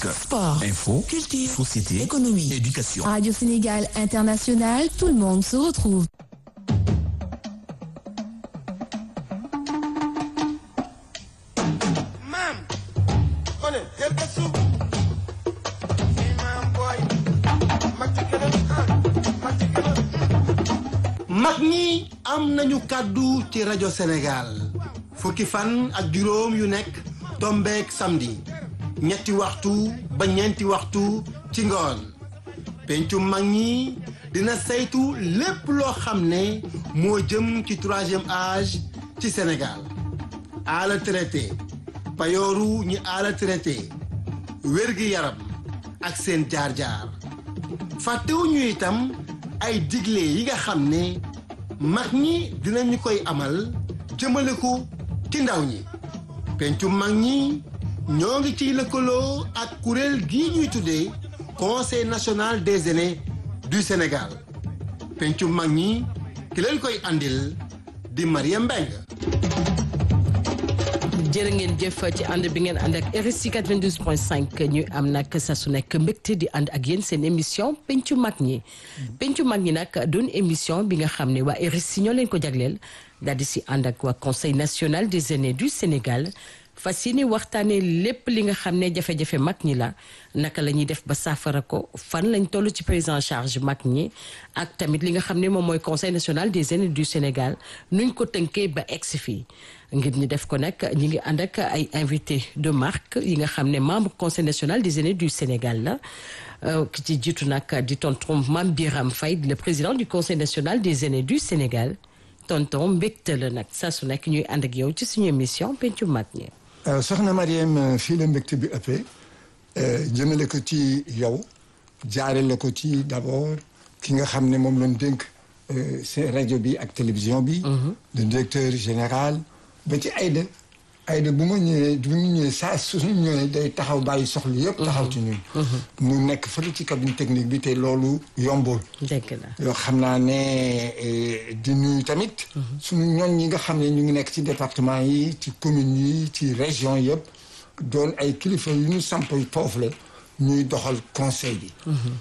Sport, Info, culture, société, économie, éducation. Radio Sénégal International, tout le monde se retrouve. Mam, on est quelque soupe. Hey, mam boy. Matikala, ah, matikala. mag ñi am nañu kàddu ci rajo Sénégal fukki fan ak juróom yu nekk tombeek samedi ñetti waxtu ba ñeenti waxtu ci ngoon pencu mag ñi dina saytu lépp loo xam ne moo jëm ci troisième âge ci Sénégal ala traité payooru ñi ala traité wérgi yaram ak seen jaar-jaar fàttewuñu itam ay digle yi nga xam ne mag ñi dinañu koy amal jëmale ko ci ndaw ñi pencu mag ñi ñoo ngi ciy lëkkaloo ak kuréel gii ñuy tuddee conseil national des aînés du Sénégal pencu mag ñi ki leen koy andil di Mariam Mbengue jërë ngeen jëf ci ànd bi ngeen ànd ak RSI 92.5 ñu am nag sa su nekk mbégte di ànd ak yéen seen émission pencu mag ñi pencu mag ñi nag doon émission bi nga xam ne waa RSI ñoo leen ko jagleel daal di si ànd ak waa conseil national des aînés du Sénégal fas yéene waxtaanee lépp li nga xam ne jafe-jafe mag ñi la naka la ñuy def ba saafara ko fan lañ toll ci prise en charge mag ñi ak tamit li nga xam ne moom mooy conseil national des aînés du Sénégal nuñ ko tënkee ba egsi fii ngir ñu def ko nag ñi ngi ànd ak ay invité de marque yi nga xam ne membre conseil national des aînés du Sénégal la ki ci jiitu nag di tonton Mame Biram Faye le président du conseil national des aînés du Sénégal tonton mbégte la nag saa su nekk ñuy ànd ak yow ci suñu émission pencu mag ñi soxna Mariam fii la mbégte bi ëppee jëmale ko ci yow jaarale ko ci d'abord ki nga xam ne moom lañ dénk seen rajo bi ak télévision bi le directeur général ba ci Aïda Aïda bu ma ñëwee bu ñu ñëwee saa suñu ñëwee day taxaw bàyyi soxla yëpp taxaw ci ñun mu nekk fële ci cabine technique bi te loolu yombul dëgg la yoo xam naa ne di nuyu tamit suñu ñoon ñi nga xam ne ñu ngi nekk ci département yi ci communes yi ci région yëpp doon ay kilifa yu ñu samp foofu la ñuy doxal conseil bi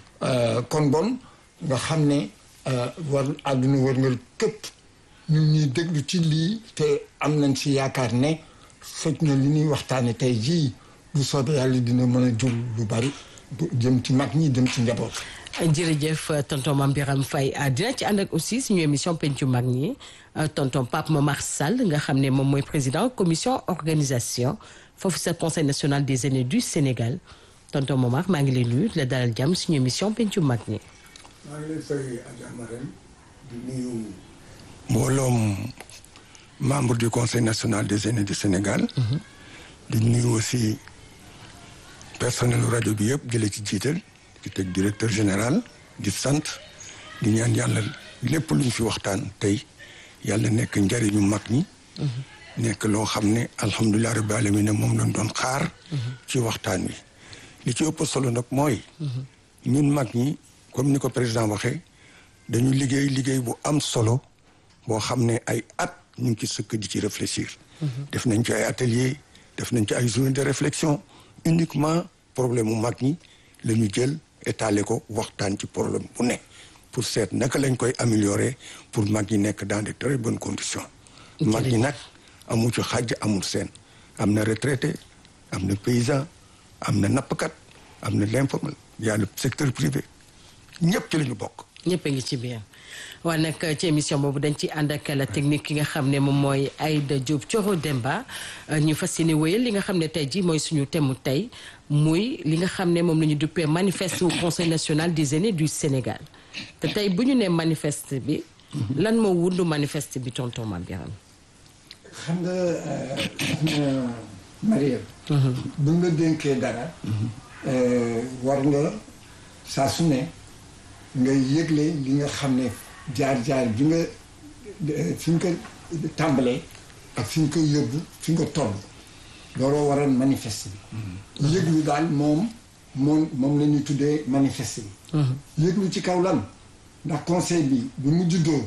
kon bon nga xam ne war àdduna wërngal këpp ñu ñuy déglu ci lii te am nañ si yaakaar ne fekk na li ñuy waxtaane tey jii bu soobee yàlla dina mën a jur lu bari jëm ci mag ñi jëm ci njaboot jërëjëf tonton Mame Biram Faye dina ci ànd ak aussi suñu émission pencu mag ñi tonton Pape Momar Sall nga xam ne moom mooy président commission organisation foofu sa conseil national des aînés du Sénégal tonton Momar maa ngi lay nuyu la dalal jàmm suñu émission pencu mag ñi. maa ngi lay fay Adja Marème di nuyu mbooloom membre du conseil national des aînés du Sénégal. di nuyu aussi personnel rajo bi yëpp jëlee ci jiital di teg directeur général di sant di ñaan yàlla lépp luñ fi waxtaan tey yàlla nekk njariñu mag ñi. nekk loo xam ne alhamdulilah rabbil alamin moom lañ doon xaar. ci waxtaan wi. li ci ëpp solo nag mooy. ñun mag ñi comme ni ko président waxee dañu liggéey liggéey bu am solo boo xam ne ay at ñu ngi ci sëkk di ci réfléchir. def nañ ci ay atelier def nañ ci ay journée de réflexion uniquement problème mu mag ñi la ñu jël étaler ko waxtaan ci problème bu ne pour seet naka lañ koy améliorer pour mag ñi nekk dans de très bonnes conditions. mag ñi nag amu ci xàjj amul seen am na retraité am na paysan am na nappkat am na l'informel y a le secteur privé ñëpp ci la ñu bokk. ñëpp a ngi ci biir waaye nag ci émission boobu dañ ci ànd ak la technique ki nga xam ne moom mooy Aïda Diop Thioro Demba ñu fas yéene wéyal li nga xam ne tey jii mooy suñu thème tey muy li nga xam ne moom la ñu duppee manifeste au conseil national des aînés du Sénégal te tey bu ñu nee manifeste bi. lan moo wundu manifeste bi tonton Mame Biram xam nga soxna Mariam bu nga dénkee dara war nga saa su ne nga yëgle li nga xam ne jaar-jaar bi nga fi nga ko tàmbalee ak fi nga koy yóbbu fi nga toll looloo waral manifeste bi yëglu daal moom moom moom la ñuy tuddee manifeste bi yëglu ci kaw lan ndax conseil bi bi mu juddoo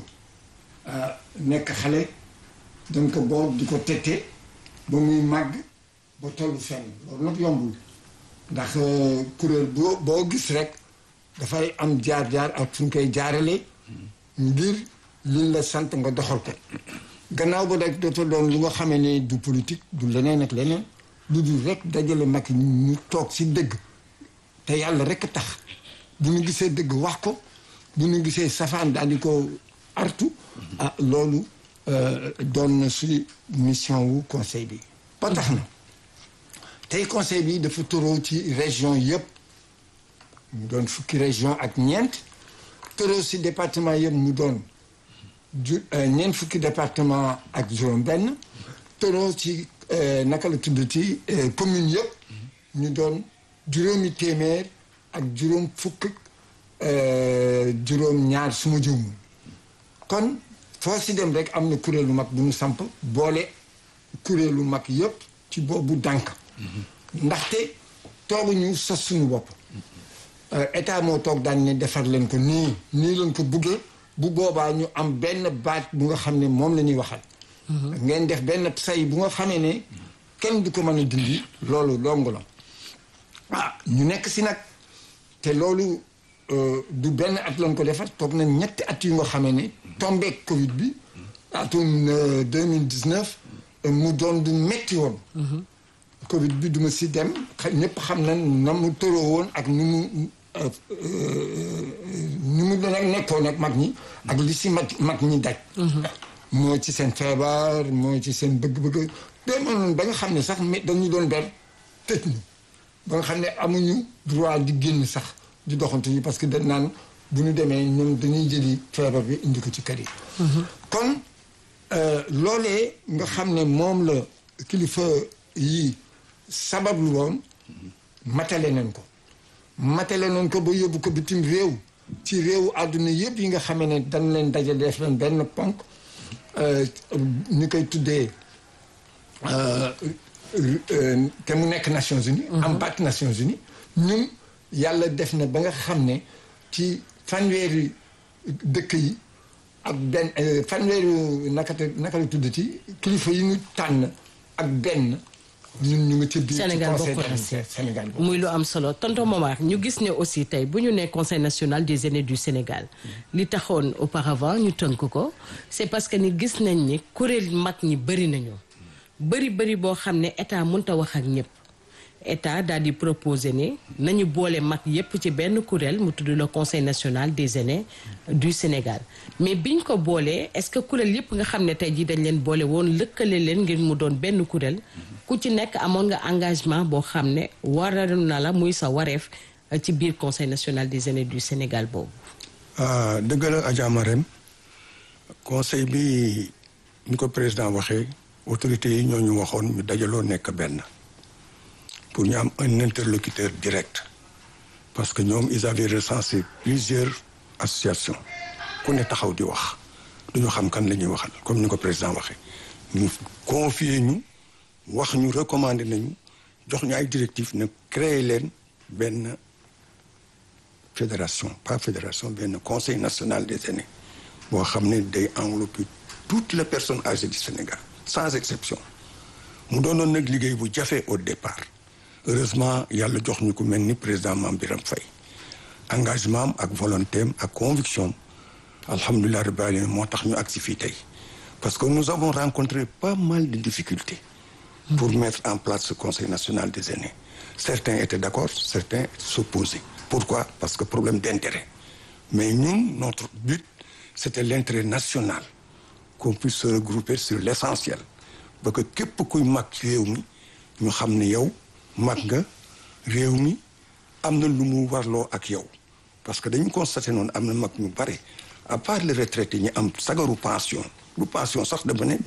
nekk xale dañ ko boot di ko tette ba muy màgg ba tollu fenn loolu nag yombul ndax kuréel boo boo gis rek dafay am jaar-jaar ak fu ñu koy jaarale ngir liñ la sant nga doxal ko gannaaw ba rek dafa doon lu nga xamee ne du politique du leneen ak leneen lu dul rek dajale mag ñu toog si dëgg te yàlla rek tax bu ñu gisee dëgg wax ko bu ñu gisee safaan daal di ko artu ah loolu doon na si mission wu conseil bi ba tax na tey conseil bi dafa tëroo ci région yëpp mu doon fukki région ak ñeent tëroo si département yëpp mu doon ju ñeent fukki département ak juróom benn tëroo ci naka la tudd ci commune yëpp ñu doon juróomi téeméer ak juróom fukk juróom ñaar suma juum kon foo si dem rek am na kuréelu mag bu ñu samp boole kuréelu mag yëpp ci boobu dànk ndaxte tooguñu sos suñu bopp état moo toog daan ne defar leen ko nii nii leen ko buggee bu boobaa ñu am benn baat bu nga xam ne moom la ñuy waxal ngeen def benn say bu nga xamee ne kenn du ko mën a dindi loolu longu la ah ñu nekk si nag te loolu du benn at lañ ko defar toog na ñetti at yu nga xamee ne tombeek covid bi atum 2019 mu doon du metti woon covid bi duma si dem ñëpp xam na na mu tëroo woon ak nu mu nu mu nag nekkoon ak mag ñi ak li si mag mag ñi daj moo ci seen feebar moo ci seen bëgg-bëgg demoon ba nga xam ne sax dañu doon ber tëj ñu ba nga xam ne amuñu droit di génn sax di doxantu yi parce que dañ naan bu ñu demee ñoom dañuy jëli feebar bi indi ko ci kër yi kon loolee nga xam ne moom la kilifa yi sabablu woon matale nañ ko matale nañ ko ba yóbbu ko bitim réew ci réewu àdduna yëpp yi nga xamee ne dañ leen dajale def leen benn ponk ñu koy tuddee te mu nekk Nations Unies am baat Nations Unies ñun yàlla def na ba nga xam ne ci fanweeri dëkk yi ak benn fanweeri naka naka la tudd ci kilifa yi ñu tànn ak benn ñun ñu ngi ci biir Sénégal ci bokk conseil na si. Sénégal bokk muy lu am solo tonton Momar ñu gis ne aussi tey bu ñu nee conseil national des aînés du Sénégal li taxoon auparavant ñu tënk ko c'est parce que ni gis nañ ni kuréel mag ñi bëri nañu bëri bëri boo xam ne état mënta wax ak ñëpp état daal di proposé ne nañu boole mag yépp ci benn kuréel mu tudd le conseil national des aînés du Sénégal mais biñ ko boolee est-ce que kuréel yépp nga xam ne tey jii dañ leen boole woon lëkkale leen ngir mu doon benn kuréel ku ci nekk amoon nga engagement boo xam ne waral na la muy sa wareef euh, ci biir conseil national des aînés du Sénégal boobu. ah dëgg la Adja Marème conseil bi ni ko président waxee autorités yi ñoo ñu waxoon ñu dajaloo nekk benn pour ñu am un interlocuteur direct parce que ñoom ils avaient recensé plusieurs associations ku ne taxaw di wax duñu xam kan la ñuy waxal comme ni ko président waxee ñu confier ñu wax ñu recommander nañu jox ñu ay directives ne créer leen benn fédération pas fédération benn conseil national des aînés boo xam ne day envelopper toutes les personnes âgées du Sénégal sans exception mu doonoon nag liggéey bu jafe au départ heureusement yàlla jox ñu ko mel ni président Mame Birame Faye engagement am ak volonté am ak conviction am alhamdulilah rabbil alamin moo tax ñu agsi fii tey parce que nous avons rencontré pas mal de difficultés pour mettre en place ce conseil national des aînés certains étaient d'accord certains s'opposaient pourquoi parce que problème d'intérêt mais ñun notre but c'était l'intérêt national qu'on puisse se regrouper sur l'essentiel ba que képp kuy mag ci réew mi ñu xam ne yow mag nga réew mi am na lu mu warloo ak yow parce que dañu constaté noonu am na mag ñu bare à part les retraités ñi am sagaru pension lu pension sax dama ne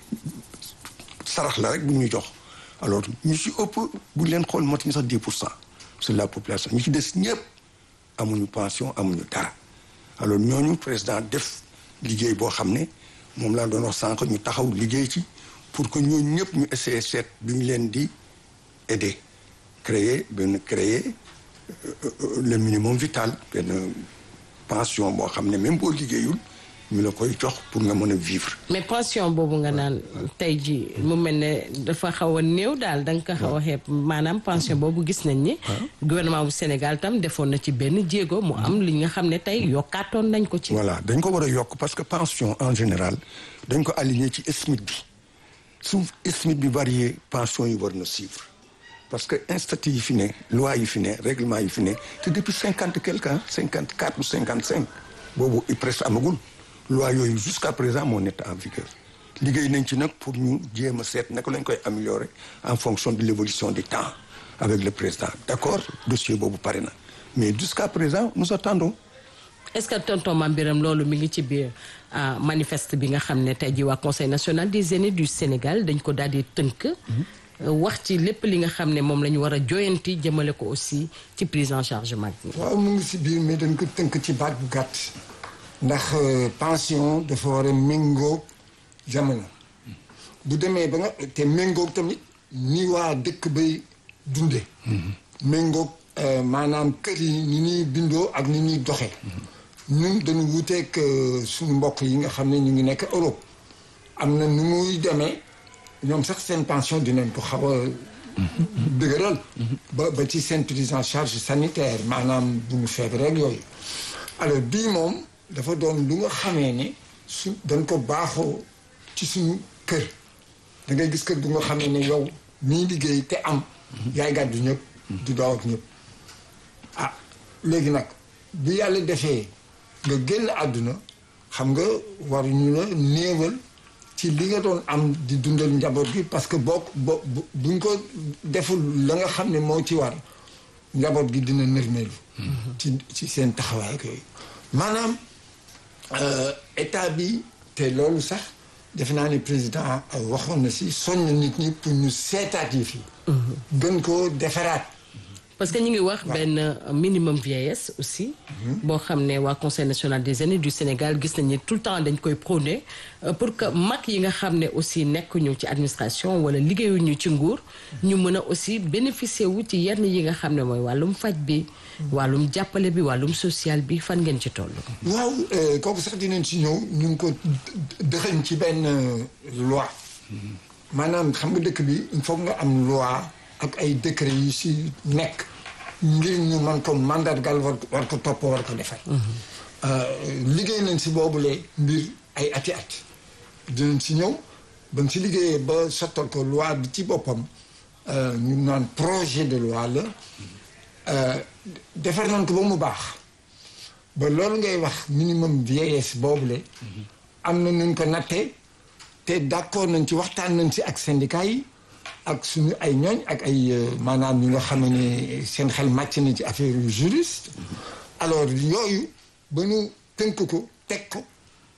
sarax la rek bu ñu jox alors ñu ci ëpp bu leen xool matuñu sax 10 pour cent sur la population ñu ci des ñëpp amuñu pension amuñu dara alors ñooñu président def liggéey boo xam ne moom laa doon wax sànq ñu taxaw liggéey ci pour que ñooñu ñëpp ñu essayer seet du ñu leen di aider créer benn créer le minimum vital benn pension boo xam ne même boo liggéeyul ñu la koy jox pour nga mën a vivre mais pension boobu nga naan tey ji mu mel ne dafa xaw a néew daal da nga ko xaw a xeeb maanaam pension boobu gis nañ ni gouvernement bu Sénégal tam defoon na ci benn jéego mu am li nga xam ne tey yokkaatoon nañ ko ci voilà dañ ko war a yokk parce que pension en général dañ ko aligné ci SMIC bi su SMIC bi varié pension yi war na suivre parce que institut yi fi ne loi yi fi ne règlement yi fi ne te depuis cinquante quelque ans cinquante quatre ou cinquante cinq boobu i presque amagul loi yooyu jusqu'à présent moo nekk en vigueur liggéey nañ ci nag pour ñu jéem a seet naka lañ koy améliorer en fonction de l'évolution du temps avec le président d'accord dossier boobu pare na mais jusqu'à présent nous attendons est-ce que tonton Mame Birame loolu mi ngi ci biir ah, manifeste bi nga xam ne tey ji waa conseil national des aînés du Sénégal dañ ko daal di tënk euh, wax ci lépp li nga xam ne moom la ñu war a joyanti jëmale ko aussi ci prise en charge mag ñi waaw mu ngi si biir mais dañ ko tënk ci baat bu gàtt ndax euh, pension dafa war a méngóog jamono bu demee ba nga te méngóog tamit ni waa dëkk bay dunde méngóog euh, maanaam kër yi ni ñuy bindoo ak ni ñuy doxee ñun dañu wuteeg euh, suñu mbokk yi nga xam ne ñu ngi nekk Europe am na nu muy demee ñoom sax seen pension dinañ ko xaw a dëgëral ba ba ci seen prise en charge sanitaire maanaam bu ñu feebar rek yooyu alors bii moom dafa doon lu nga xamee ne su dañ ko baaxoo ci suñu kër da ngay gis kër bu nga xamee ne yow mii liggéey te am yaay gàddu ñëpp du daaw ak ñëpp ah léegi nag bu yàlla defee nga génn àdduna xam nga waruñu la néewal ci li nga doon am di dundal njaboot gi parce que boo bo buñ ko deful la nga xam ne moo ci war njaboot gi dina nërmeelu ci ci seen taxawaay ak yooyu maanaam euh, état bi te loolu sax defe naa ne président euh, waxoon na si soññ nit ñi pour ñu seetaat yi fii gën koo defaraat parce que ñu ngi wax benn euh, minimum vieillesse aussi boo xam ne waa conseil national des aînés du Sénégal gis nañ ne tout le temps dañ koy prôner euh, pour que mag yi nga xam ne aussi nekkuñu ci administration wala liggéeyuñu ci nguur ñu mën a aussi bénéficier wu ci yenn yi nga xam ne mooy wàllum faj bi wàllum jàppale bi wàllum social bi fan ngeen ci toll waaw euh, kooku sax dinañ si ñëw ñu ngi ko dëxëñ ci benn euh, loi maanaam xam nga dëkk bi il faut nga am loi ak ay décret yu si nekk ngir ñu mën ko mandargal war ko war ko topp war ko defar liggéey nañ si boobule mbir ay ati at dinañ si ñëw ba si liggéeyee ba sottal ko loi bi ci boppam ñu naan projet de loi la defar nañ ko ba mu baax ba loolu ngay wax minimum vieillesse boobule am na nuñ ko nattee te d'accord nañ ci waxtaan nañ ci ak syndicat yi ak suñu ay ñooñ ak ay maanaam ñi nga xam ne seen xel màcc na ci affaire yu juriste alors yooyu ba ñu tënk ko teg ko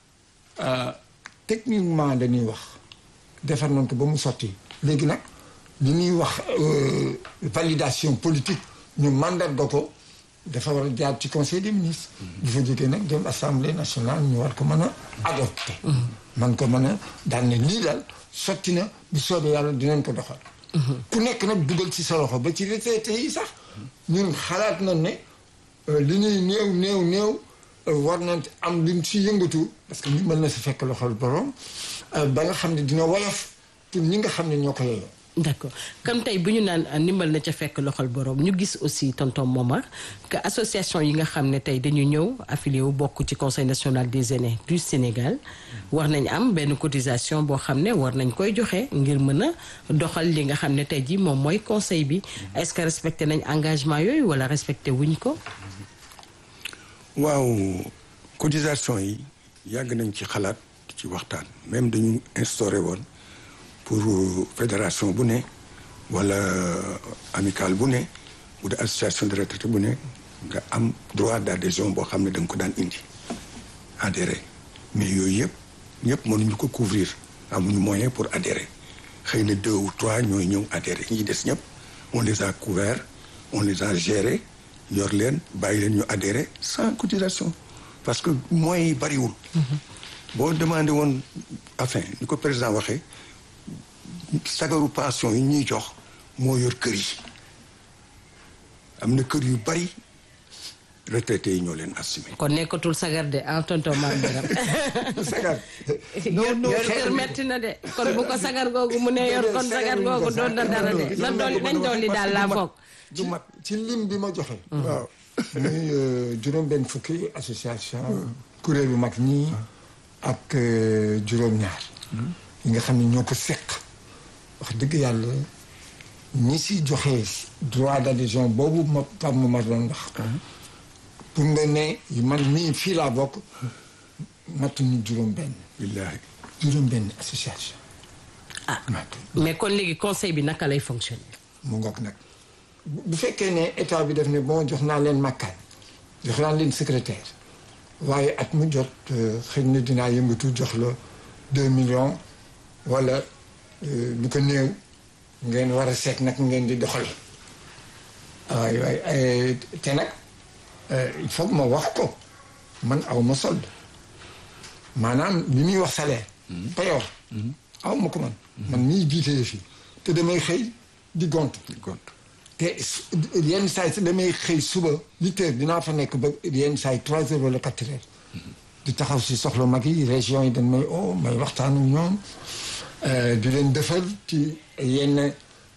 techniquement dañuy wax defar nañ ko ba mu sotti léegi nag li ñuy wax validation politique ñu mandat ko dafa war a jaar ci conseil des ministres bu fa jógee nag dem assemblée nationale ñu war ko mën a adopté man ko mën a daan ne lii daal sotti na bu soobee yàlla dinañ ko doxal ku nekk nag dugal ci sa loxo ba ci retraité yi sax ñun xalaat nañ ne li ñuy néew néew néew war nañ am luñ ci yëngatu parce que ñu mën na si fekk loxol borom ba nga xam ne dina woyof pour ñi nga xam ne ñoo ko yeyoo d'accord comme tey bu ñu naan ndimbal na ca fekk loxol borom ñu gis aussi tonton Momar que association yi nga xam ne tey dañu ñëw affilié wu bokk ci conseil national des aînés du Sénégal war nañ am benn cotisation boo xam ne war nañ koy joxe ngir mën a doxal li nga xam ne tey jii moom mooy conseil bi est-ce que respecté nañ engagement yooyu wala respecté wuñ ko. waaw cotisation yi yàgg nañ ci xalaat ci waxtaan même dañu instauré woon. pour fédération bu ne wala amicale bu ne bu dee association de retraité bu ne nga am droit d'adhésion boo xam ne da nga ko daan indi adhérer mais yooyu yëpp ñëpp mënuñu ko couvrir amuñu moyen pour adhérer xëy na deux ou trois ñooy ñëw adhérer ñi des ñëpp on les a couverts on les a gérés yor leen bàyyi leen ñu adhérer sans cotisation parce que moyens yi bariwul boo demandé woon enfin ni ko président waxee sagaru pension yi ñuy jox moo yor kër yi am na kër yu bari retraités yi ñoo leen assumé. kon nekkatul sagar de ah tonton Mame Biram sagar yor yor kër metti na de kon bu ko sagar googu mu ne yor kon sagar googu doon na dara de na dolli nañ dolli daal laa foog du mat ci lim bi ma joxe waaw muy juróom benn fukki association kuréelu mag ñi ak juróom ñaar yi nga xam ne ñoo ko seq wax dëgg yàlla ñi si joxe droit d'adhésion boobu ma Pape Momar doon wax pour nga ne man mii fii laa bokk matuñu juróom benn billaahi juróom benn association ah mais kon léegi conseil bi naka lay fonctionner mu ngoog nag bu fekkee ne état bi def ne bon jox naa leen makkaan jox naa leen secrétaire waaye at mu jot xëy na dinaa yëngatu jox la deux millions wala lu ko néew ngeen war a seet nag ngeen di doxal waay waay te nag il faut ma wax ko man aw ma solde maanaam li ñuy wax salaire payoor aw ma ko man man mii jiitee fii te damay xëy di gont gont te yenn saa yi damay xëy suba huit heures dinaa fa nekk ba yenn saa yi trois heures wala quatre heures di taxaw si soxla mag yi région yi dañ may o may waxtaan ak ñoom di leen defal ci yenn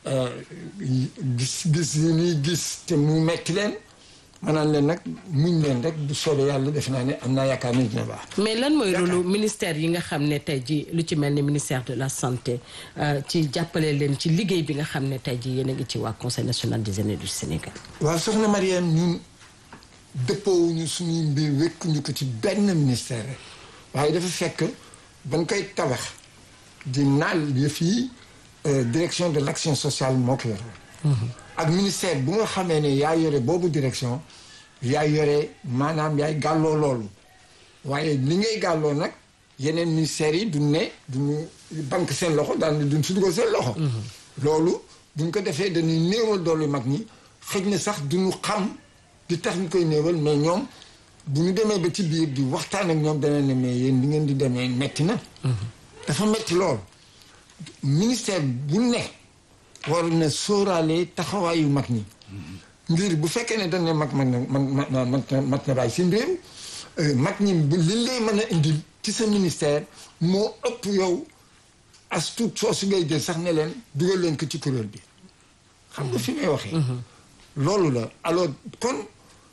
gis gis yi ñuy gis te mu metti leen maanaam leen nag muñ leen rek bu soobee yàlla def naa ne am naa yaakaar ne dina baax mais lan mooy rôle ministère yi nga xam ne tey ji lu ci mel ni ministère de la santé ci jàppale leen ci liggéey bi nga xam ne tey ji yéen a ngi ci waa conseil national des aînés du Sénégal waaw soxna Mariam ñun dëppoowuñu suñuy mbir wékkuñu ko ci benn ministère rek waaye dafa fekk bañ koy tabax di naal yëf yi direction de l'action sociale moo ko yore ak ministère bu nga xamee ne yaa yore boobu direction yaa yore maanaam yaay gàlloo loolu waaye li ngay gàlloo nag yeneen ministères yi duñ ne duñu banque seen loxo daal ne duñ si dugal seen loxo loolu buñ ko defee dañuy néewal doolu mag ñi xëj na sax duñu xam di tax ñu koy néewal mais ñoom bu ñu demee ba ci biir di waxtaan ak ñoom dana ne mais yéen di ngeen di demee metti na dafa metti lool ministère bu ne war na sóoraale taxawaayu mag ñi ngir bu fekkee ne dañ ne mag mag na mag na mag na bàyyi seen réew mag ñi li lay mën a indil ci sa ministère moo ëpp yow as tuut soosu ngay jël sax ne leen dugal leen ko ci kuréel bi xam nga fi may waxee loolu la alors kon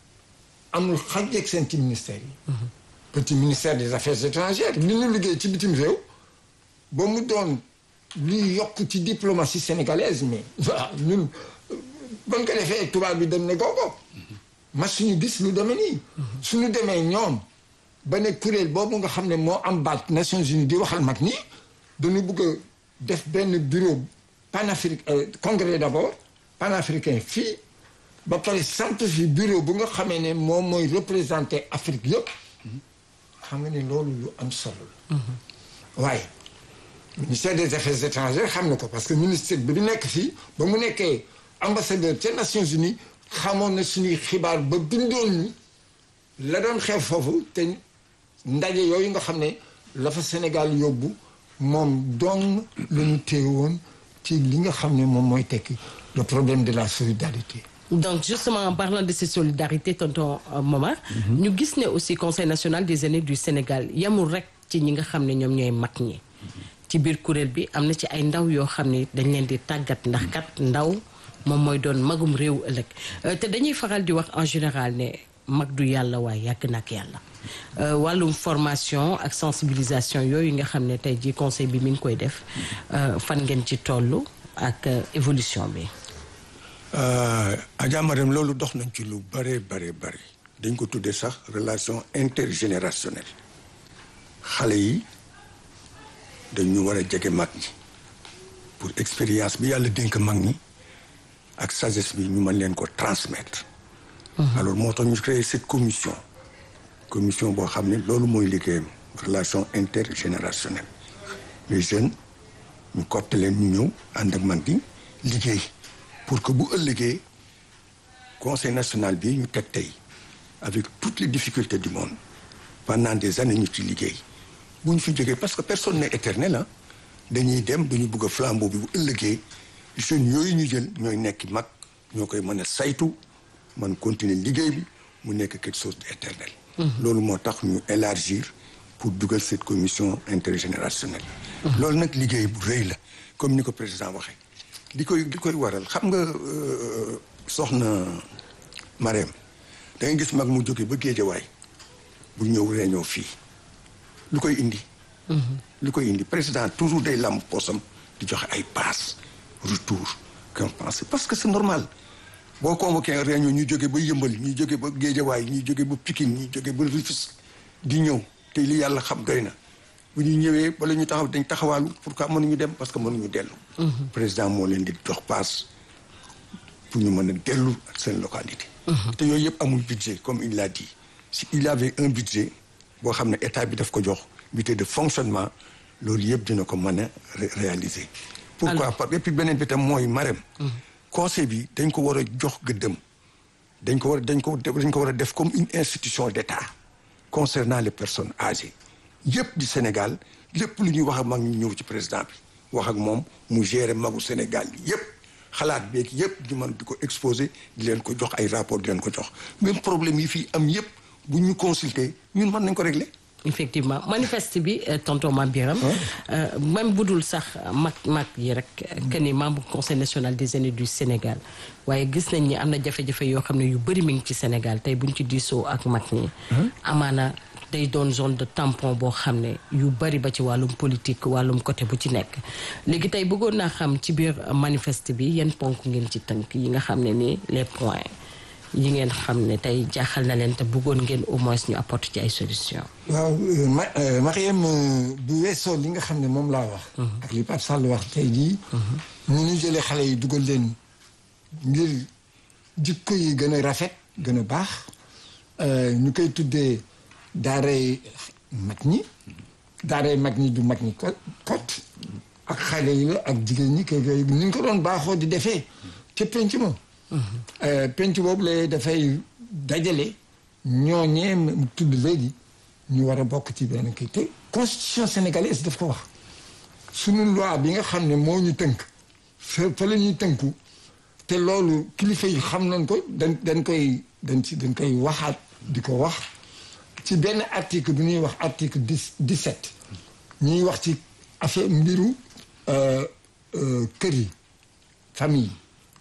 amul xajjeeg seen ci ministère yi petit ministère des affaires étrangères li ñu liggéey ci bitim réew ba mu doon luy yokk ci diplomatie sénégalaise mais waaw ñun ban ko defee tubaab bi dem ne googo ma suñu gis lu demee nii suñu demee ñoom ba ne kuréel boobu nga xam ne moo am baat Nations Unies di waxal mag ñi dañu bëgg a def benn bureau panafricain congrès d'abord panafricain fii ba pare sant fi bureau bu nga xamee ne moom mooy représenter Afrique yëpp xam nga ne loolu lu am solo la waaye ministère des affaires étrangères xam na ko parce que ministère bi du nekk fii ba mu nekkee ambassadeur ca Nations Unies xamoon na suñuy xibaar ba bindoon ñu la doon xew foofu te ndaje yooyu nga xam ne la fa Sénégal yóbbu moom dong la ñu téye woon ci li nga xam ne moom mooy tekki le problème de la solidarité donc justement en parlant de cette solidarité tonton Momar ñu gis ne aussi conseil national des aînés du Sénégal yamul rek ci ñi nga xam ne ñoom ñooy mag ñi ci biir kuréel bi am na ci ay ndaw yoo xam ne dañ leen di tàggat ndax kat ndaw moom mooy doon magum réew ëllëg te dañuy faral di wax en général ne mag du yàlla waaye yàgg na ak yàlla wàllum formation ak sensibilisation yooyu nga xam ne tey jii conseil bi mi ngi koy def fan ngeen ci toll ak évolution bi Adja Marème loolu dox nañ ci lu bare bare bare dañ ko tuddee sax relation intergénérationnelle xale yi dañu war a jege mag ñi pour expérience bi yàlla dénk mag ñi ak sagesse bi ñu mën leen ko transmettre alors moo tax ñu créé cette commission commission boo xam ne loolu mooy liggéeyam relation intergénérationnelle les jeunes ñu coopté leen ñu ñëw ànd ak man di liggéey pour que bu ëllëgee conseil national bi ñu teg tey avec toutes les difficultés du monde pendant des années ñu ci liggéey bu ñu fi jógee parce que personne n'est éternel ah dañuy dem dañu bëgg a flambeau bi bu ëllëgee jeunes yooyu ñu jël ñooy nekk mag ñoo koy mën a saytu man continuer liggéey bi mu nekk quelque chose d'éternel loolu moo tax ñu élargir pour dugal cette commission intergénérationnelle loolu nag liggéey bu rëy la comme ni ko président waxee li koy li koy waral xam nga euh, soxna Marème da nga gis mag mu jóge ba Géejawaay bu ñëw réunion fii lu koy indi lu koy indi président toujours day lamb poosam di joxe ay passe retour compense parce que c'est normal boo convoqué un réunion ñu jóge ba yëmbal ñu jóge ba géejawaay ñu jóge ba Pikine ñu jóge ba Rufisque di ñëw te li yàlla xam doy na bu ñu ñëwee bala ñu taxaw dañ taxawaalu pourquoi mënuñu dem parce que mënuñu dellu président moo leen di jox passe pour ñu mën a dellu seen localité te yooyu yëpp amul budget comme il l'a dit si il avait un budget boo xam ne état bi daf ko jox budget de fonctionnement loolu yëpp dina ko mën a ré- réaliser pourquoi pas et puis beneen bi tam mooy marem conseil bi dañ ko war a jox gëddëm dañ ko war a dañ ko dañ ko war a def comme une institution d'état concernant les personnes âgées yëpp di Sénégal lépp lu ñuy wax ak mag ñu ñëw ci président bi wax ak moom mu gérer magu Sénégal yëpp xalaat beeg yëpp di mën di ko exposer di leen ko jox ay rapport di leen ko jox même problème yi fii am yëpp bu ñu consulter ñun mën nañ ko régler effectivement manifeste bi euh, tonton Mame Biram euh, même bu dul sax mag mag yi rek que ni membre conseil national des aînés du Sénégal waaye gis nañ ni am na jafe-jafe yoo xam ne yu bëri mi ngi ci Sénégal tey buñ ci diisoo ak mag ñi amaana day doon zone de tampon boo xam ne yu bëri ba ci wàllum politique wàllum côté bu ci nekk léegi tey bëggoon naa xam ci biir manifeste bi yan ponk ngeen ci tënk yi nga xam ne nii les points yi ngeen xam ne tey jaaxal na leen te bëggoon ngeen au moins ñu apporter ci ay solution waaw euh, ma euh, Mariam euh, bu weesoo li nga xam ne moom laa wax. ak li Pape Sall wax tey jii. ñu ñu jëlee xale yi dugal leen ngir jikko yi gën a rafet gën a baax euh, ñu koy tuddee daaray mag ñi daaray mag ñi du mag ñi ko kot ak xale yi la ak jigéen ñi kay kay ni ñu ko doon baaxoo di defee ca penc ma. Euh, penc boobu la dafay dajale ñooñee mu tudd léegi ñu war a bokk ci benn kii te constitution sénégalaise daf ko wax suñu loi bi nga xam ne moo ñu tënk fa fa la ñuy tënku te loolu kilifa yi xam nañ ko dañ dañ koy dañ ci dañ koy waxaat di ko wax ci benn article bu ñuy wax article dix dix-sept ñuy wax ci affaire mbiru euh, euh, kër yi famille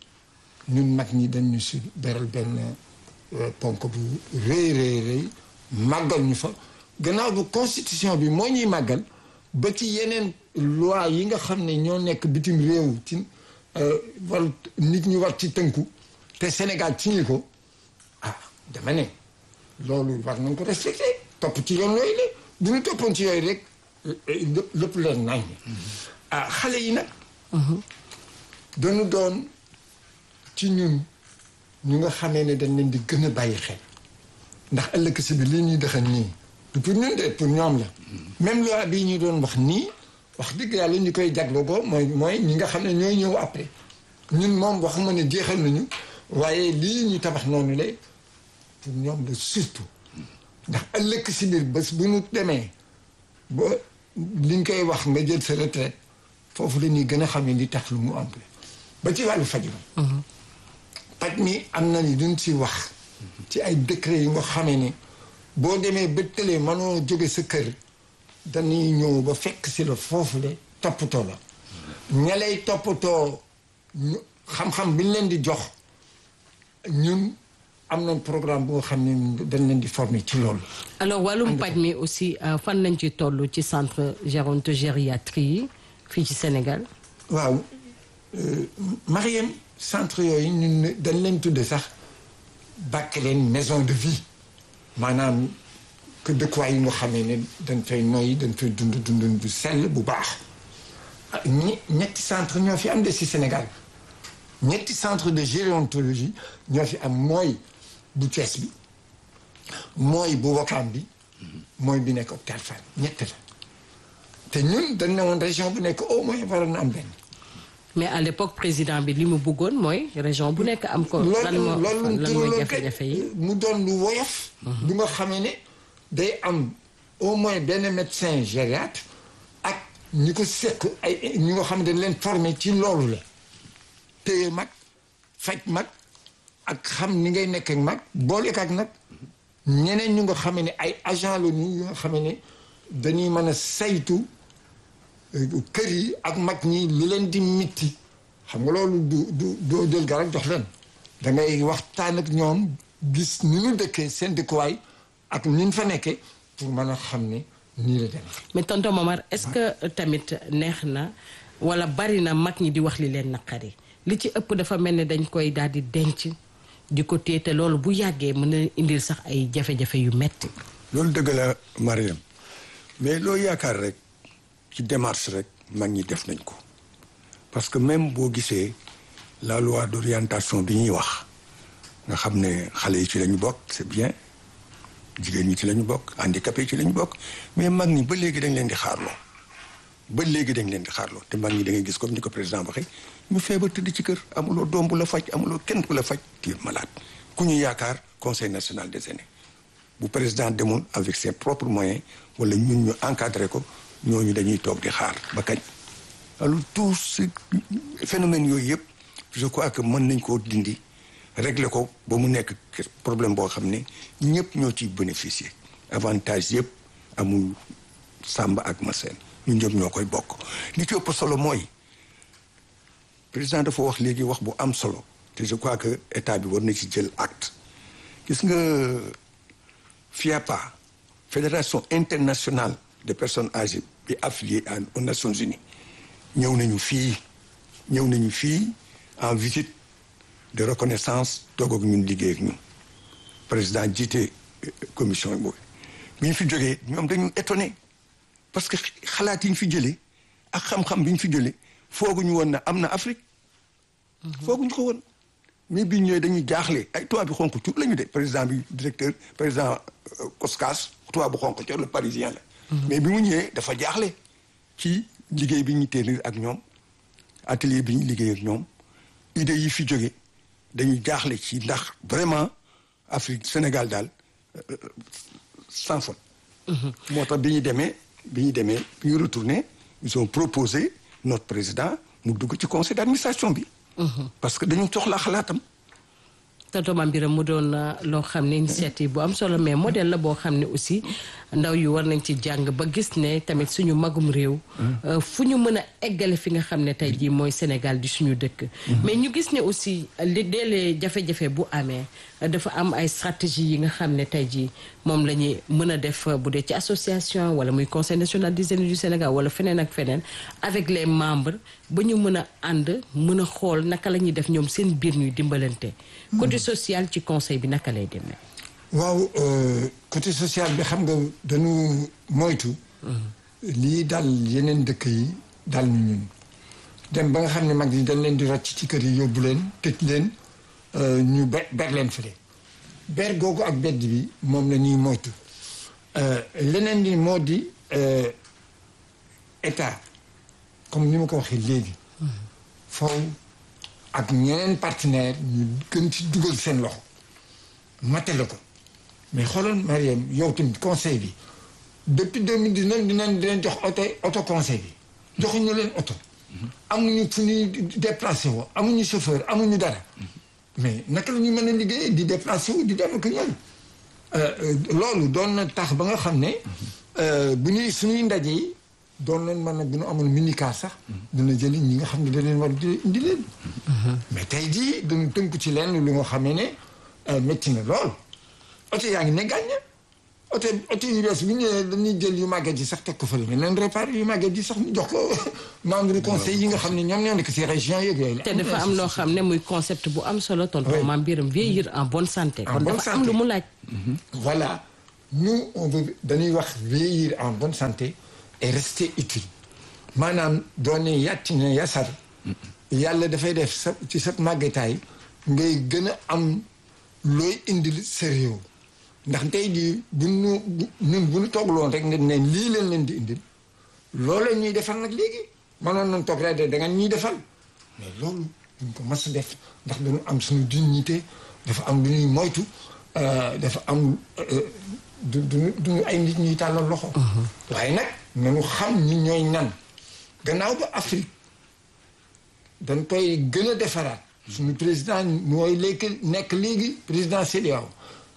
ñun mag ñi dañ ñu si beral benn euh, ponk bu rëy rëy rëy màggal ñu fa gannaaw bu constitution bi moo ñuy màggal ba ci yeneen loi yi nga xam ne ñoo nekk bitim réew ci euh, war nit ñi war ci tënku te Sénégal signé ko ah dama ne loolu war nañ ko respecté topp ci yoon yooyu la bu ñu toppoon ci yooyu rek lépp lépp leen nañ ah xale yi nag dañu doon ci ñun ñu nga xamee ne dañ leen di gën a bàyyi xel ndax ëllëg si bi lii ñuy dëxan nii du pour ñun de pour ñoom la même loi bii ñu doon wax nii wax dëgg yàlla ñu koy jagloo ko mooy mooy ñi nga xam ne ñooy ñëw après ñun moom waxuma ne jeexal nañu waaye lii ñu tabax noonu la pour ñoom la surtout ndax ëllëg si biir bés bu ñu demee ba liñ koy wax nga jël sa retraite foofu la ñuy gën a xam ne li tax lu mu am ba ci wàllu faj mi paj mi am na ni duñ si wax ci ay décret yi nga xamee ne boo demee ba tëlee mënoo jóge sa kër dañuy ñëw ba fekk si la foofu le toppatoo la ña lay toppatoo ñu xam-xam bi ñu leen di jox ñun am nañ programme boo xam ne dañ leen di former ci loolu alors wàllum paj mi aussi euh, fan lañ ci toll ci centre gérontogériatrie yi fii ci Sénégal waaw Mariam centre yooyu ñun dañ leen tudde sax bàkk leen maison de vie maanaam que dëkkuwaay yi nga xamee ne dañ fay noyyi dañ fay dund dund bu sell bu baax ah ñi ñetti centre ñoo fi am de si Sénégal ñetti centre de gérontologie ñoo fi am mooy bu Thiès bi mooy bu Ouakam bi mooy bi nekk hôpital Fann ñett la te ñun dañ ne woon région bu nekk au moins waroon na am benn mais à l'époque président bi li mu bëggoon mooy région bu nekk am ko lan loolu moo loolu lan mooy turaloon jafe-jafe yi mu doon lu woyof bu nga xamee ne day am au moins benn médecin gériatre ak ñi ko seq ay ñi nga xam ne dañ leen formé ci loolu la téye mag faj mag ak xam ni ngay nekk ak mag boole ak nag ñeneen ñu nga xam ne ay agent la ñu nga xam ne dañuy mën a saytu kër yi ak mag ñi li leen di mitti xam nga loolu du du doo jël garab jox leen da ngay waxtaan ak ñoom gis ni ñu dëkkee seen dëkkuwaay ak ni ñu fa nekkee pour mën a xam ne nii la demee. mais tonton Momar est-ce que tamit neex na wala bari na mag ñi di wax li leen naqari li ci ëpp dafa mel ne dañ koy daal di denc di ko téye te loolu bu yàggee mën na indil sax ay jafe-jafe yu metti loolu dëgg la Mariam mais loo yaakaar rek ci démarche rek mag ñi def nañ ko parce que même boo gisee la loi d'orientation bi ñuy wax nga xam ne xale yi ci lañu bokk c'est bien jigéen ñi ci lañu bokk handicapé yi ci lañu bokk mais mag ñi ba léegi dañ leen di xaarloo ba léegi dañ leen di xaarloo te mag ñi da ngay gis comme ni ko président waxee ñu feebar tëdd ci kër amuloo doom bu la faj amuloo kenn ku la faj tu es malade ku ñu yaakaar conseil national des aînés bu président demoon avec ses propres moyens wala ñun ñu encadré ko ñooñu dañuy toog di xaar ba kañ alors tout ce phénomène yooyu yëpp je crois que mën nañ koo dindi régler ko ba mu nekk problème boo xam ne ñëpp ñoo ciy bénéficier avantage yëpp amul Samba ak Massène ñun ñëpp ñoo koy bokk li ci ëpp solo mooy président dafa wax léegi wax bu am solo te je crois que état bi war na ci jël acte gis nga FIAPA fédération internationale des personnes âgées bi affiliée aux Nations Unies ñëw nañu fii ñëw nañu fii en visite de reconnaissance toog ak ñun liggéey ak ñun président jiite commission boobu bi ñu fi jógee ñoom dañu étonné parce que xalaat yi ñu fi jëlee ak xam-xam bi ñu fi jëlee fooguñu woon na am na Afrique fooguñu ko woon mais bi ñëwee dañuy jaaxle ay tubaab bi xonk cuub la ñu de président bi directeur président Koskas tubaab bu xonk cor le parisien la mais bi mu ñëwee dafa jaaxle ci liggéey bi ñu tenir ak ñoom atelier bi ñu liggéey ak ñoom idée yi fi jóge dañuy jaaxle ci ndax vraiment Afrique Sénégal daal sans faute moo tax bi ñu demee bi ñu demee bi ñu retourné ils ont proposé notre président mu dugg ci conseil d'administration bi parce que dañu soxla xalaatam tonton Mame Birame mu doon loo xam ne initiative bu am solo mais modèle la boo xam ne aussi ndaw yu war nañ ci jàng ba gis ne tamit suñu magum réew fu ñu mën a eggale fi nga xam ne tey jii mooy Sénégal di suñu dëkk mais ñu gis ne aussi li deelee jafe-jafe bu amee dafa am ay stratégie yi nga xam ne tey jii moom la ñuy mën a def bu dee ci association wala muy conseil national des aînés du Sénégal wala feneen ak feneen avec les membres ba ñu mën a ànd mën a xool naka la ñuy def ñoom seen biir ñuy dimbalante côté social ci conseil bi naka lay demee waaw côté social bi xam nga dañu moytu lii dal yeneen dëkk yi dal ñu ñun dem ba nga xam ne mag yi dañ leen di rocc ci kër yi yóbbu leen tëj leen ñu be ber leen fële ber googu ak bedd bi moom la ñuy moytu leneen li moo di état comme ni ma ko waxee léegi foofu ak ñeneen partenaire ñu gën ci dugal seen loxo matale ko mais xoolal Mariam yow tamit conseil bi depuis deux mille dix-neuf dinañ dinañ jox oto auto conseil bi joxuñu leen oto amuñu fu ñuy déplacé woo amuñu chauffeur amuñu dara mais naka la ñu mën a liggéey di déplacé wu di dem ak ñëw loolu doon na tax ba nga xam ne bu ñuy suñuy ndaje yi doon leen mën a bu ñu amoon minicar sax dina jëli ñi nga xam ne da leen war di indi leen mais tey jii dañu tënk ci leen lu nga xamee ne métti na lool oto yaa ngi ne gàñña oto oto yu bees bu ñëwee dañuy jël yu màgget yi sax teg ko fële mais leen réparé yu màgget yi sax ñu jox ko membre du conseil yi nga xam ne ñoom ñoo nekk si région yeeg yooyu te dafa am loo xam ne muy concept bu am solo tonton Mame Birame vieillir en bonne santé En kon bonne dafa am santé. lu mu laaj voilà nous on veut dañuy wax vieillir en bonne santé et rester utile maanaam doone yàcc na yasar yàlla dafay def sa ci sa màggetaay ngay gën a am looy indil sa réew ndax tey jii bu nu bu- ñun bu ñu toogloon rek ne ne lii leen leen di indil loolu ñuy defal nag léegi mënoon nañ toog rek de da nga ñuy defal mais loolu duñ ko mas a def ndax dañu am suñu dignité dafa am lu ñuy moytu euh, dafa am euh, du du duñu ay nit ñuy tàllal loxo waaye nag nañu xam ñi ñooy ñan gannaaw ba Afrique dañ koy gën a defaraat suñu président mooy léegi nekk léegi président CEDEAO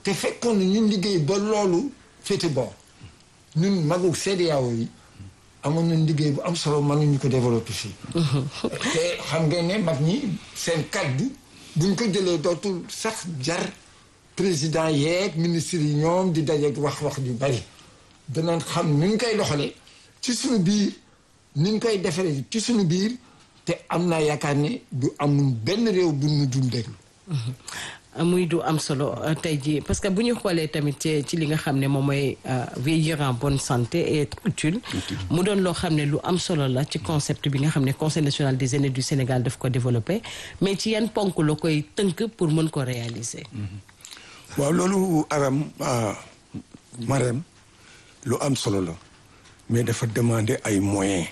te fekkoon na ñun liggéey ba loolu féete boor ñun magu CEDEAO yi amoon nañ liggéey bu am solo mënuñu ko développé fii te xam ngeen ne mag ñi seen kaddu buñ ko jëlee dootul sax jar président yeeg ministre yi ñoom di dajeeg wax-wax yu bari danañ xam ni ñu koy doxalee ci suñu biir ni ñu koy defaree ci suñu biir te am naa yaakaar ne du amul benn réew bu ñu dul déglu muy du am solo tey jii parce que bu ñu xoolee tamit ci ci li nga xam ne moom mooy vieillir en bonne santé et être utile mu doon loo xam ne lu am solo la ci concept bi nga xam ne conseil national des aînés du Sénégal daf ko développé mais ci yan ponk la koy tënk pour mën ko réaliser. waaw loolu aram Marème lu am solo la mais dafa demander ay moyens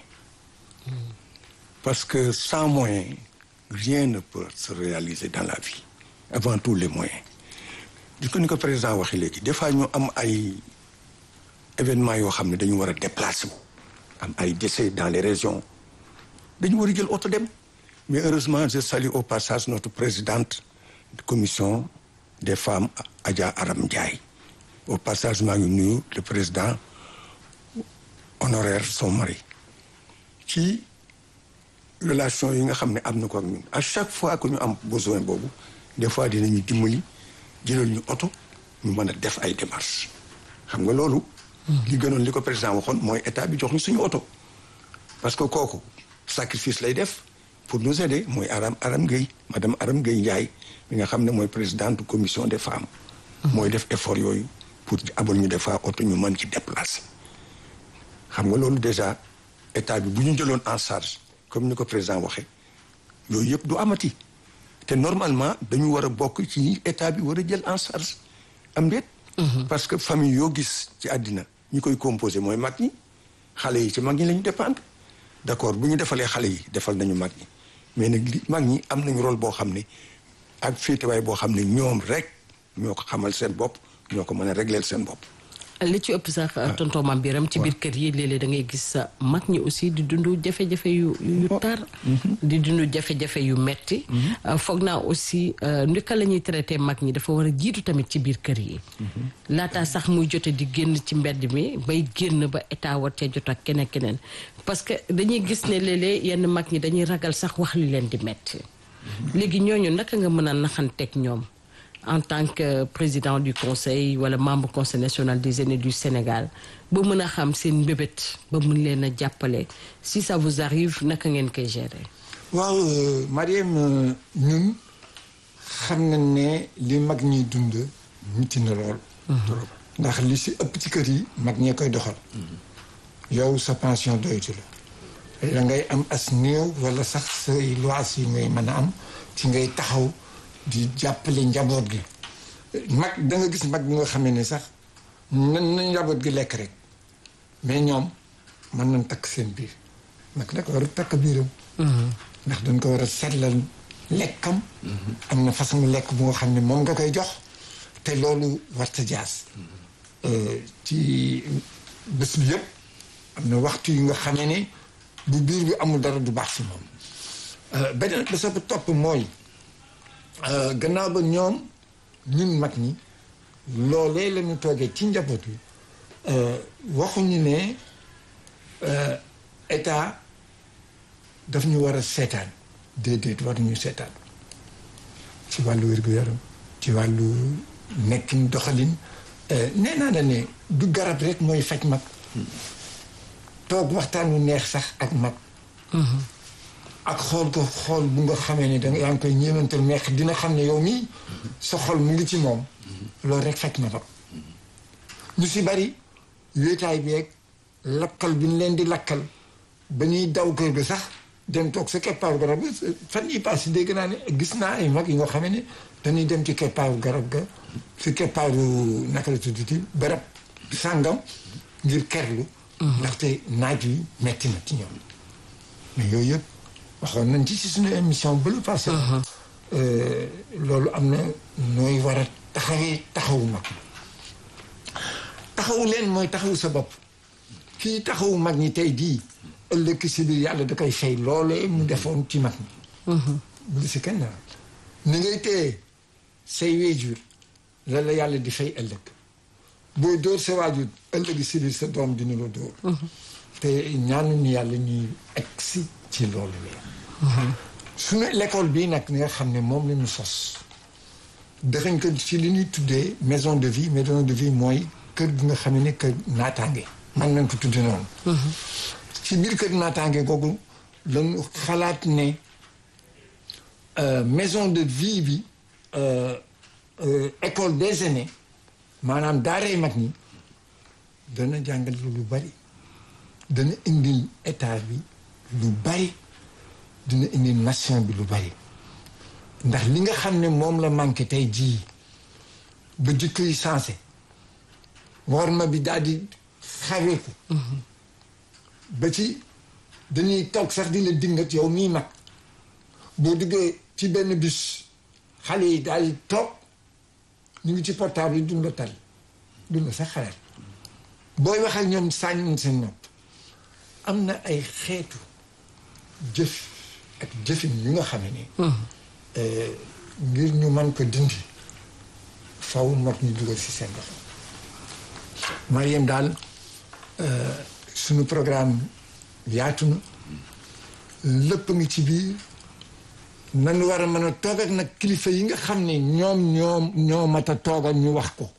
parce que sans moyens rien ne peut se réaliser dans la vie avant tout les moyens di ko ni ko président waxee léegi des fois ñu am ay événements yoo xam ne dañu war a déplacer wu am ay décès dans les régions dañu war a jël oto dem mais heureusement je salue au passage notre présidente de commission des femmes Adja Aram Ndiaye au passage maa ngi nuyu le président honoraire son mari ci relation yi nga xam ne am na ko ak ñun à chaque fois que ñu am besoin boobu des fois dinañu dimbali jëlal ñu oto ñu mën a def ay démarches xam nga loolu li gënoon li ko président waxoon mooy état bi jox ñu suñu oto parce que kooku sacrifice lay def pour nous aider mooy Aram Aram Gueye madame Aram Gueye Ndiaye mi nga xam ne mooy présidente commission des femmes mooy def effort yooyu pour abal ñu des fois oto ñu mën ci déplacer xam nga loolu déjà état bi bu ñu jëloon en charge comme ni ko président waxee yooyu yëpp du amati te normalement dañu war a bokk ci état bi war a jël en charge am déet parce que famille yoo gis ci àddina ñi koy composé mooy mag ñi xale yi ci mag ñi la ñu dépendre d'accord bu ñu defalee xale yi defal nañu mag ñi mais nag li mag ñi am nañu rôle boo xam ne ak féetewaay boo xam ne ñoom rek ñoo ko xamal seen bopp ñoo ko mën a régler seen bopp li ci ëpp sax tonton Mame Biram ci biir kër yi léeg-léeg da ngay gis sa mag ñi aussi di dund jafe-jafe yu yu tar di dund jafe-jafe yu metti foog naa aussi ndika la ñuy traité mag ñi dafa war a jiitu tamit ci biir kër yi laataa sax muy jote di génn ci mbedd mi bay génn ba état war cee jot ak keneen keneen parce que dañuy gis ne léeg-léeg yenn mag ñi dañuy ragal sax wax li leen di metti léegi ñooñu naka nga mën a naxanteeg ñoom en tant que président du conseil wala membre conseil national des aînés du Sénégal ba mën a xam seen mbébét ba mun leen a jàppale si ça vous arrive naka ngeen koy gérer. waaw Mariam ñun xam nañ ne li mag ñuy dund miti na lool. ndax li si ëpp ci kër yi mag ñee koy doxal. yow sa pension doytu la. la ngay am as néew wala sax say lois yi ngay mën a am ci ngay taxaw. di jàppale njaboot gi mag da nga gis mag bi nga xamee ne sax nan na njaboot gi lekk rek mais ñoom mën nañ takk seen biir mag nag war a takk biiram ndax dañ ko war a seetlal lekkam am na façon lekk bu nga xam ne moom nga koy jox te loolu warta jaas ci bés bi yëpp am na waxtu yu nga xamee ne bu biir bi amul dara du baax si moom beneen ba sa topp mooy gannaaw ba ñoom ñun mag ñi loolee la ñu toogee ci njaboot yi waxuñu ne état daf ñu war a seetaan déedéet war ñu seetaan ci wàllu wér-gu-yaram ci wàllu nekkin doxalin nee naa la ne du garab rek mooy faj mag toog waxtaan wu neex sax ak mag ak xool ko xool bu nga xamee ne danga yaa ngi koy ñeemantal meex dina xam ne yow mii sa xol mu ngi ci moom loolu rek fekk na fa ñu si bari wéetaay bi ak lakkal bi ñu leen di lakkal ba ñuy daw kër ga sax dem toog sa keppaaru garab ga fan yi passé dégg naa ne gis naa ay mag yi nga xamee ne dañuy dem ci keppaaru garab ga si keppaaru naka la tuddati barab sàngam ngir kerlu ndaxte naaj wi metti na ci ñoom mais yooyu yëpp waxoon nañ ci si suñu émission ba lu passé loolu am na nooy war a taxawee taxawu mag taxawu leen mooy taxawu sa bopp kii taxawu mag ñi tey jii ëllëg si biir yàlla da koy fay loolee mu defoon ci mag ñi bu si kenn ni ngay téye say wéjur la la yàlla di fay ëllëg booy dóor sa waajur ëllëg si biir sa doom dina la dóor te ñaanu ni yàlla ñuy egsi ci loolu la suñu l'école bii nag nga xam ne moom la ñu sos dëxañ ko ci li ñuy tuddee maison de vie maison de vie mooy kër gi nga xam ne kër naataange man nañ ko tudde noonu ci biir kër naataange googu lañu xalaat ne euh, maison de vie bi euh, euh, école des aînés maanaam daaree mag ñi dana jàngal lu bari dana indil état bi lu bari dina indil nation bi lu bari ndax li nga xam ne moom la manqué tey jii ba jikko yi sensé worma bi daal di xaweeku ba ci dañuy toog sax di la dingat yow mii mag boo duggee ci benn bus xale yi daal di toog ñu ngi ci portable yi duñ la tal duñ la sax xalaat booy wax ak ñoom sànni seen nopp am na ay xeetu jëf ak jëfin yu nga xam ne ngir ñu mën ko dindi faw mag ñu dugal ci seen loxo Mariam daal suñu programme yaatu na lépp ngi ci biir nan war a mën a toog ak nag kilifa yi nga xam ne ñoom ñoom ñoo mat a toogal ñu wax ko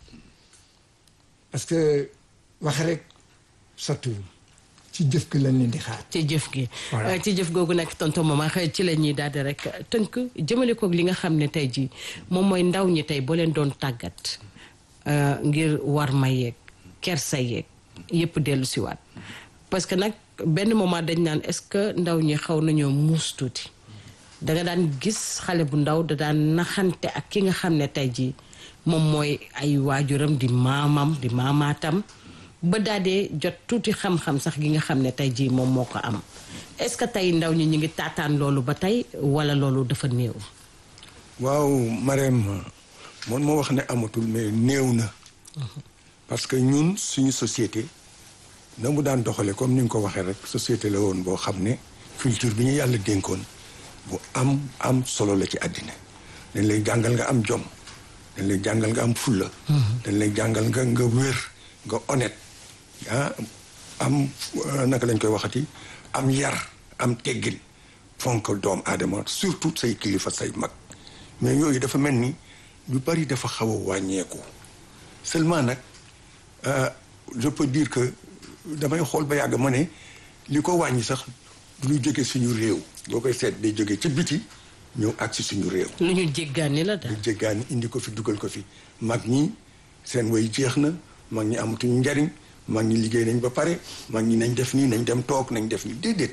parce que wax rek sottiwul ci jëf gi lañ leen di xaar. ci jëf gi Voilà. ci jëf googu nag tonton Momar ci la ñuy daal di rek tënk jëmale koog li nga xam ne tey jii moom mooy ndaw ñi tey boo leen doon tàggat euh, ngir war ma yeeg kersa yeeg yëpp dellu siwaat parce que nag benn moment dañ naan est-ce que ndaw ñi xaw nañoo muus tuuti da nga daan gis xale bu ndaw da daan naxante ak ki nga xam ne tey jii moom mooy ay waajuram di maamam di maamaatam ba daal dee jot tuuti xam-xam sax gi nga xam ne tey jii moom moo ko am est-ce que tey ndaw ñi ñu ngi taataan loolu ba tey wala loolu dafa néew. waaw Marème man moo wax ne amatul mais néew na parce que ñun suñu société na mu daan doxale comme ni nga ko waxee rek société la woon boo xam ne culture bi ñu yàlla dénkoon bu am am solo la ci àddina dañ lay jàngal nga am jom dañ lay jàngal nga am fulla dañ lay jàngal nga nga wér nga honnête ah am euh, naka lañ koy waxati am yar am teggin fonk doom aadama surtout say kilifa say mag mais yooyu dafa mel ni lu bari dafa xaw a wàññeeku seulement nag euh, je peux dire que damay xool ba yàgg ma ne li ko wàññi sax du ñu jóge suñu réew boo koy seet day jóge ci biti ñëw ak si suñu réew lu ñu jéggaani la daal. ñu jéggaani indi ko fi dugal ko fi mag ñi seen way jeex na mag ñi amatuñu njariñ mag ñi liggéey nañ ba pare mag ñi nañ def nii nañ dem toog nañ def nii déedéet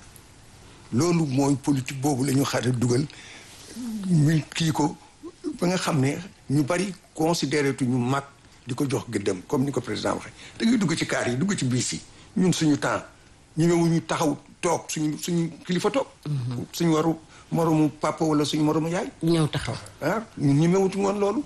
loolu mooy politique boobu la ñu xaar dugal ñu kii ko ba nga xam ne ñu bari considéré tu ñu mag di ko jox gëddëm comme ni ko président waxee da ngay dugg ci kaar yi dugg ci biis yi ñun suñu temps ñu ñëwu ñu taxaw toog suñu suñu kilifa toog suñu waru moromu papa wala suñu moromu yaay ñëw taxaw. ah ñun ñi mewutu woon loolu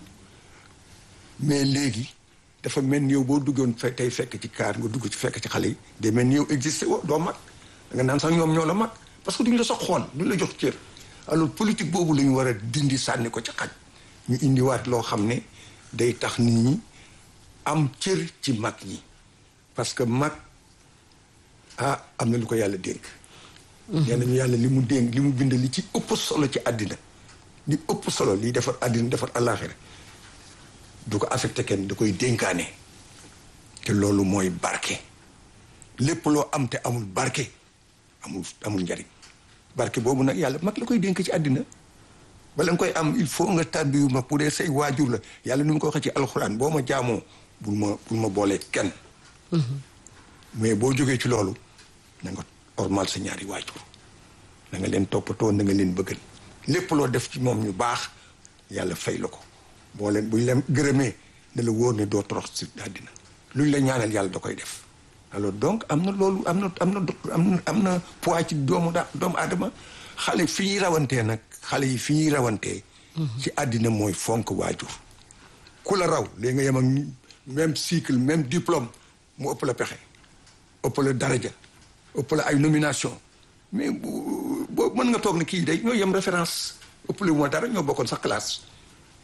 mais léegi dafa mel ni yow boo duggoon fe tey fekk ci kaar nga dugg ci fekk ci xale yi day mel ni yow existé woo doo mag da nga naan sax ñoom ñoo la mag parce que duñu la sax xool duñu la jox cër alors politique boobu la ñu war a dindi sànni ko ci xaj ñu indiwaat loo xam ne day tax nit ñi am cër ci mag ñi parce que mag ah am na lu ko yàlla dénk nee nañu yàlla li mu dénk li mu bind li ci ëpp solo ci àddina li ëpp solo liy defar àddina defar àllaaxira du ko affecté kenn da koy dénkaane te loolu mooy barke lépp loo am te amul barke amul amul njariñ barke boobu nag yàlla mag la koy dénk ci àddina bala nga koy am il faut nga tàbbiwu ma pour dee say waajur la yàlla ni mu ko waxee ci alxuraan boo ma jaamoo bul ma bul ma boolee kenn mais boo jógee ci loolu na nga ormal sa ñaari waajur na nga leen toppatoo na nga leen bëggal lépp loo def ci moom ñu baax yàlla fay la ko boo leen buñ leen gërëmee ne la wóor ne doo torox si àddina luñ la ñaanal yàlla da koy def alors donc am na loolu am na am na am na am na poids ci doomu da doomu aadama xale fi ñuy rawantee nag xale yi fi ñuy rawantee ci àddina mooy fonk waajur ku la raw léegi nga yem ak même cycle même diplôme mu ëpp la pexe ëpp la daraja ëpp la ay nomination mais bu boo mën nga toog ne kii day ñoo yem référence ëpp la moo dara ñoo bokkoon sax classe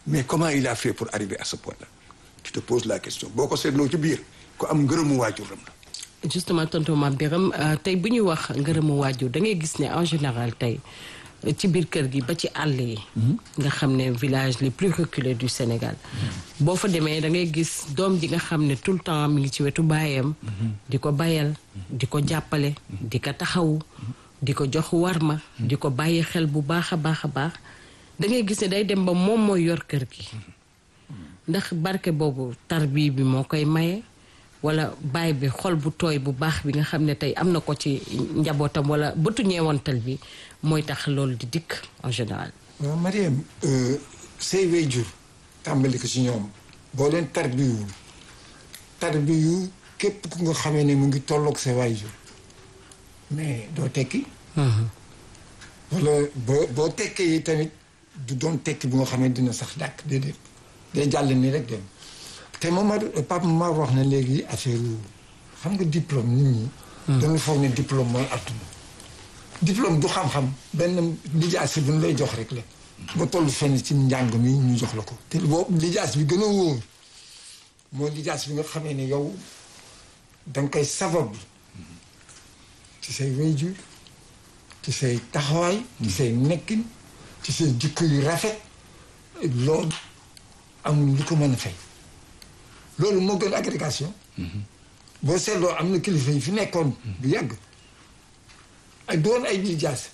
mais comment il a fait pour arriver à ce point-là tu te poses la question boo ko seetloo ci biir ku am ngërëmu waajuram la justement tonton Mame Birame tey bu ñuy wax ngërëmu waajur da ngay gis ne en général tey ci biir kër gi ba ci àll yi nga xam ne village les plus reculés du Sénégal boo fa demee da ngay gis doom ji nga xam ne tout le temps mi ngi ci wetu baayam di ko bayal di ko jàppale di ko taxawu di ko jox warma di ko bàyyi xel bu baax a baax a baax da ngay gis ne day dem ba moom mooy yor kër gi ndax barke boobu tarbi bi moo koy maye wala baay bi xol bu tooy bu baax bi nga xam ne tey am na ko ci njabootam wala bëtu ñeewantal bi mooy tax loolu di dikk en général. waaw Mariam say waajur tàmbali ko ci ñoom boo leen tarbiwul tarbiyu képp ku nga xamee ne mu ngi tolloog sa waajur mais doo tekki. wala boo boo tekkee yi tamit du doon tekki bu nga xam ne dina sax dàkk déedéet day jàll nii rek dem. te Mamadou Pape Mar wax na léegi affaire xam nga diplôme nit ñi. dañu foog ne diplôme mooy àdduna. diplôme du xam-xam benn lijaas bu ñu lay jox rek la. ba toll fenn ci njàng mi ñu jox la ko. te boobu lijaas bi gën a wóor mooy lijaas bi nga xamee ne yow da nga koy sabab ci say wayjur ci say taxawaay. ci say nekkin ci say jikko yu rafet loolu amul lu ko mën a fay. loolu moo gën agrégation boo seetloo am na kilifa yi fi nekkoon bu yàgg ay doon ay lijaas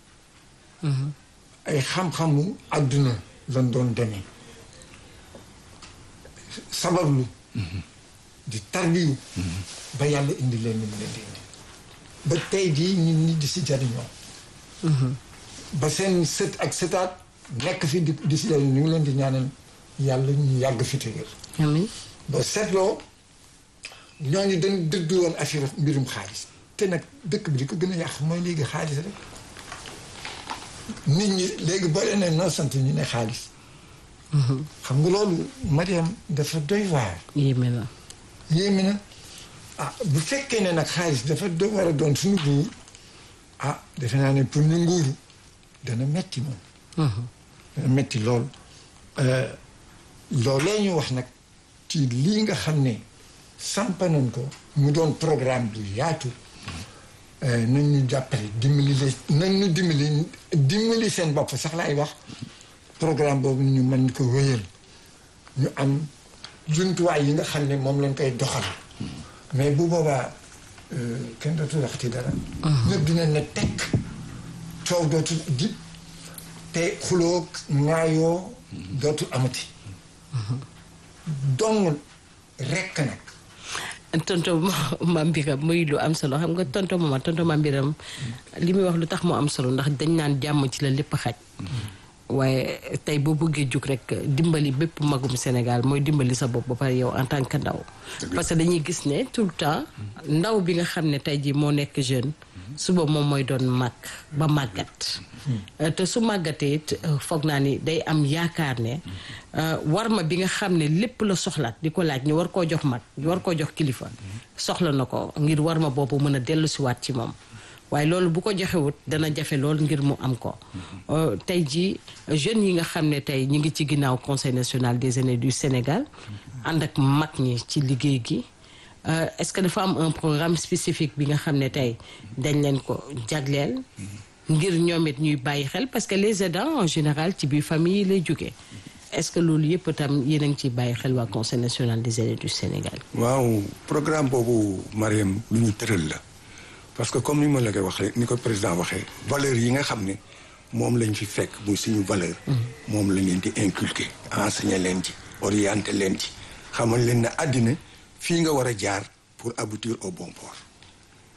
ay xam-xamu àdduna lan doon demee sabablu di tarbiyu ba yàlla indi leen ni mu leen di indi ba tey jii nit ñi di si jariñoo ba seen sët ak sëtaat nekk fi di di si jariñoo ñu ngi leen di ñaanal yàlla ñu yàgg fi te wér amiin ba seetloo ñooñu dañ dëddu woon affaire mbirum xaalis te nag dëkk bi di ko gën a yàq mooy léegi xaalis rek nit ñi léegi boo leen ne noo sant ñu ne xaalis xam nga loolu Mariam dafa doy waar yéeme na yéeme na ah bu fekkee ne nag xaalis dafa do war a doon suñu nguur ah defe naa ne pour ñu nguuru dana metti moom dana metti lool loolee ñu wax nag ci lii nga xam ne sampanoon ko mu doon programme bu yaatu nañ ñu jàppale dimbali leen nañ ñu dimbali dimbali seen bopp sax laay wax programme boobu ñu mën ko wéyal ñu am jumtuwaay yi nga xam ne moom lañ koy doxal mais bu boobaa kenn dootul waxati dara ñëpp dina ne tekk coow dootul dib te xuloo ŋaayoo dootul amati dong rekk nag tonto Mame Birame muy lu am solo xam nga tonto mama tonto Mame Birame li muy wax lu tax mu am solo ndax dañ naan jàmm ci la lépp xaj waaye tey boo bëggee jug rek dimbali bépp magum Sénégal mooy dimbali sa bopp ba pare yow en tant que ndaw parce que dañuy gis ne tout le temps ndaw bi nga xam ne tey jii moo nekk jeune suba moom mooy doon mag ba màggat te su màggatee it foog naa ni day am yaakaar ne war ma bi nga xam ne lépp la soxlaat di ko laaj ñu war koo jox mag ñu war koo jox kilifa soxla na ko ngir war ma boobu mën a dellu siwaat ci moom waaye loolu bu ko joxewut dana jafe lool ngir mu am ko tey jii jeunes yi nga xam ne tey ñi ngi ci ginnaaw conseil national des aînés du Sénégal ànd ak mag ñi ci liggéey gi est-ce que dafa am un programme spécifique bi nga xam ne tey dañ leen ko jagleel ngir ñoom it ñuy bàyyi xel parce que les aidants en général ci biir famille yi lay jógee est-ce que loolu yëpp itam yéen a ngi ciy bàyyi xel waa conseil national des aînés du Sénégal. waaw programme boobu Mariam lu ñu tëral la parce que comme ni ma la koy waxee ni ko président waxee valeurs yi nga xam ne moom lañ fi fekk muy suñu valeur moom la leen di inculquer enseigner leen ci orienter leen ci xamal leen ne àddina fii nga war a jaar pour aboutir au bon port